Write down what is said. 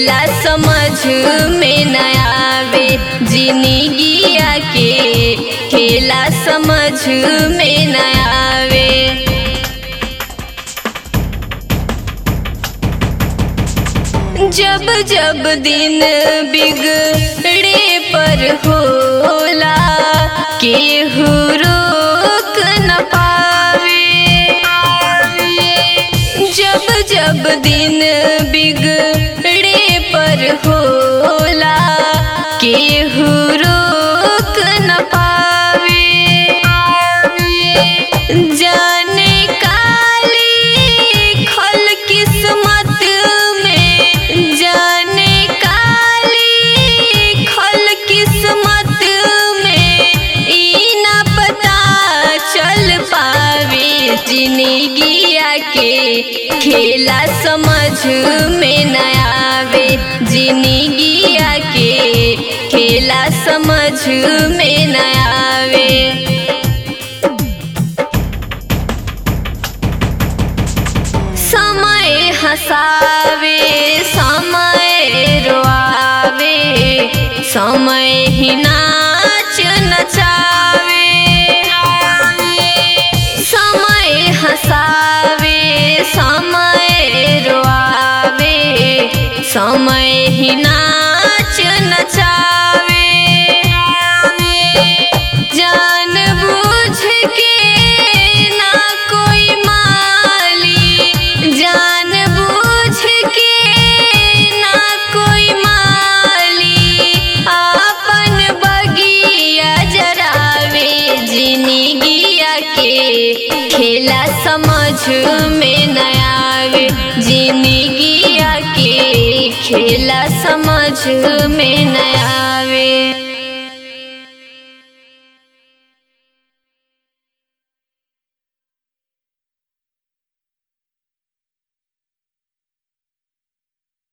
खेला समझ में न आवे जिंदगिया के खेला समझ में न आवे जब जब दिन बिगड़े पर होला केहू रोक न पावे जब जब दिन बिगड़े पर होला केहू रोक न पावे जाने काली खल किस्मत में जाने काली खल किस्मत में ई ना पता चल पावे जिंदगिया के खेला समझ में न आवे जिंदगिया के खेला समझ में न आवे समय हसावे समय रोआवे समय ही नाच नचावे समय हसावे समय रोआवे समय ही नाच नचावे जान बूझ के ना कोई माली जान बूझ के ना कोई माली आपन बगिया जरावे जिंदगिया के खेला समझ में न आवे जिंदगिया के खेला समझ में न आवे